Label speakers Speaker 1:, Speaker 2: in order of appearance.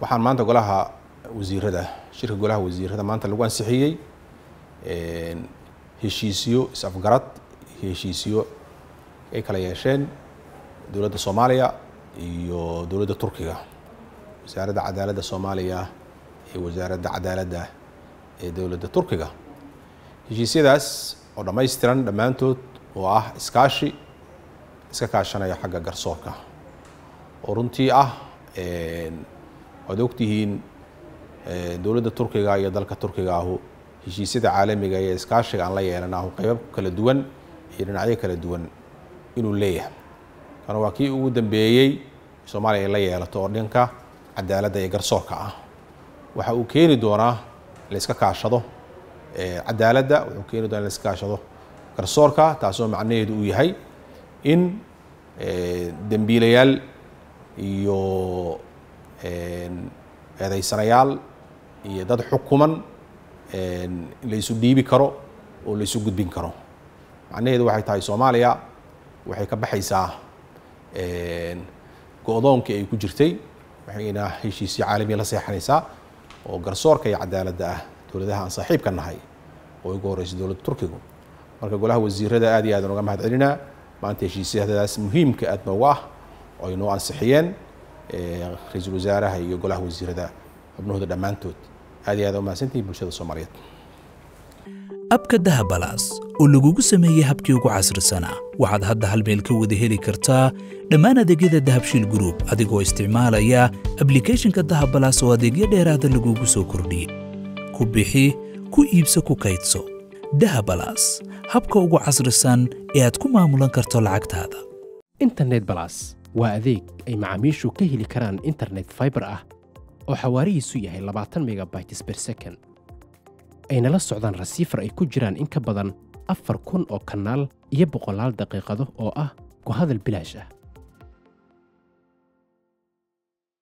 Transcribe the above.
Speaker 1: waxaan maanta golaha wasiirada shirka golaha wasiirada maanta lagu ansixiyey heshiisyo is-afgarad iyo heshiisyo ay kala yeesheen dowladda soomaaliya iyo dowladda turkiga wasaaradda cadaaladda soomaaliya iyo wasaaradda cadaaladda ee dowladda turkiga heshiisyadaas oo dhammaystiran dhammaantood oo ah iskaashi iska kaashanaya xagga garsoorka oo runtii ah waad ogtihiin dowladda turkiga iyo dalka turkiga ahu heshiisyada caalamiga iyo iskaashiga aan la yeelanahu qeybo kala duwan iyo dhinacyo kala duwan inuu leeyahay kana waa kii ugu dambeeyey soomaaliya ay la yeelato oo dhanka cadaaladda iyo garsoorka ah waxa uu keeni doonaa la iska kaashado cadaaladda wuxuu keeni doonaa in la iska kaashado garsoorka taasoo macnaheedu uu yahay in dembiilayaal iyo eedaysanayaal iyo dad xukuman la isu dhiibi karo oo la isu gudbin karo macnaheedu waxay tahay soomaaliya waxay ka baxaysaa go-doonkii ay ku jirtay waxayna heshiisyo caalamiya la seexanaysaa oo garsoorka iyo cadaaladda ah dowladaha aan saaxiibka nahay oo ugu horreysay dowladda turkigu marka golaha wasiirada aad iyo aad aan uga mahad celinaa maanta heshiisyadaas muhiimka aad noogu ah oo ay noo ansixiyeen ra-iisul wasaaraha iyo golaha wasiirada xubnahooda dhammaantood aad iyo aad u mahadsantihin bulshada soomaaliyeed
Speaker 2: abka dahabalaas oo lagugu sameeyey habkii ugu casrisanaa waxaad hadda hal meel ka wada heli kartaa dhammaan adeegyada dahabshiil gruub adigoo isticmaalaya ablikhethonka dahabalaas oo adeegyo dheeraada lagugu soo kordhiyey ku bixi ku iibso ku kaydso dahabalaas habka ugu casrisan ee aad ku maamulan karto lacagtaada
Speaker 3: internet balas waa adeeg ay macaamiishu ka heli karaan internet faibar ah oo xawaarihiisu yahay labaatan megabytes ber second ayna la socdaan rasiifar ay ku jiraan in ka badan afar kun oo kanaal iyo boqolaal daqiiqado oo ah ku hadal bilaash ah